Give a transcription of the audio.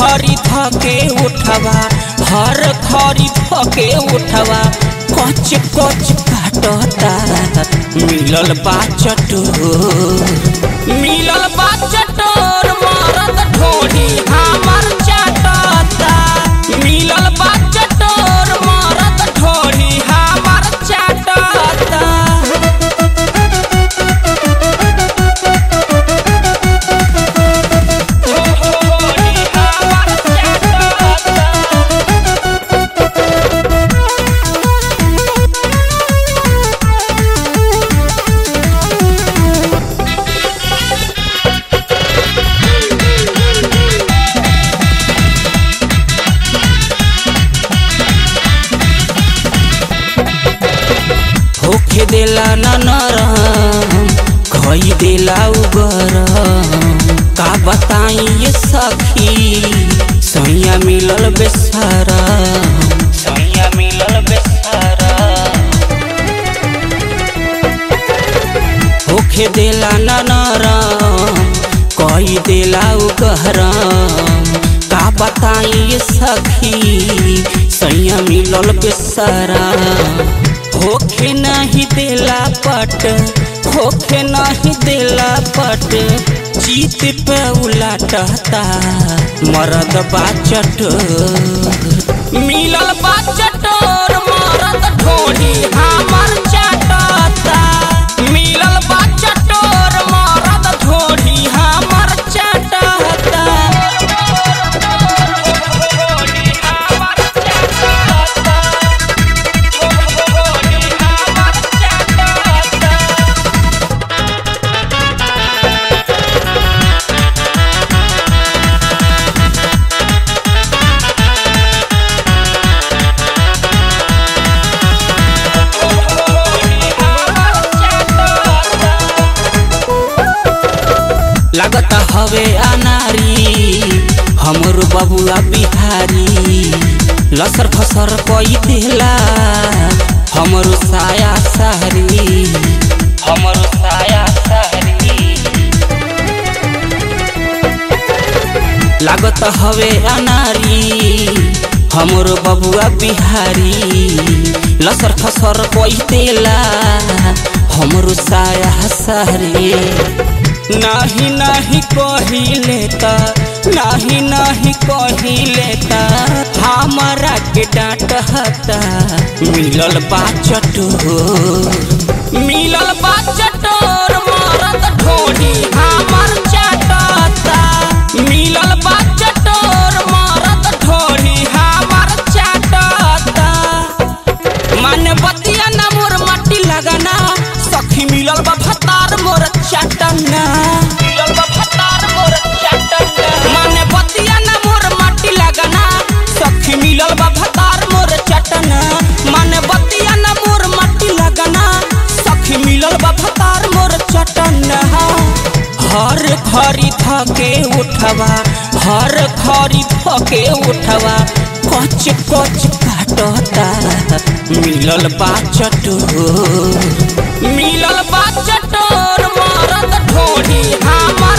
खरी धके उठवा हर खरी धके उठवा कच कच काटता मिलल बा चटोर मिलल बा चटोर मरद ढोढ़ी हमर चाटता मिलल बा चटोर मरद ढोढ़ी हमर चाटता होखे देला न नरम खई देला उगरम का बताई ये सखी सैया मिलल बेसारा सैया मिलल बेसारा होखे देला न नरम कई देला उगरम का बताई ये सखी सैया मिलल बेसारा होखे नहीं देला पट होखे नहीं देला पट जीत पे उलाटता मरद बाचट मिलल बाचटोर मरद ढोढ़ी हमर चाटता मिलल बाचटोर मरद ढोढ़ी हमर चाटता लागत हवे अनारी हमर बबुआ बिहारी लसर फसर कई देला हमर साया सहरी हमर साया सहरी लागत हवे अनारी हमर बबुआ बिहारी लसर फसर कई देला हमर साया सहरी नाही नाही कहिले त नाही नाही कहिले त हमरा के डांट हता मिलल बा चटोर मिलल बा चटोर मरद ढोढ़ी हमर चाटता मिलल बा चटोर मरद ढोढ़ी हमर चाटता मन बतिया न मोर माटी लगना सखी मिलल बा भतार मोर चटना मिलल बा भतार मोर चटना मन बतिया न मोर माटी लगना सखी मिलल बा भतार मोर चटना मन बतिया न मोर माटी लगना सखी मिलल बा भतार मोर चटना हर खरी थके उठवा हर खरी थके उठवा कच कच काटता मिलल बा चटोर मिलल बा चटोर मरद ढोढ़ी हमर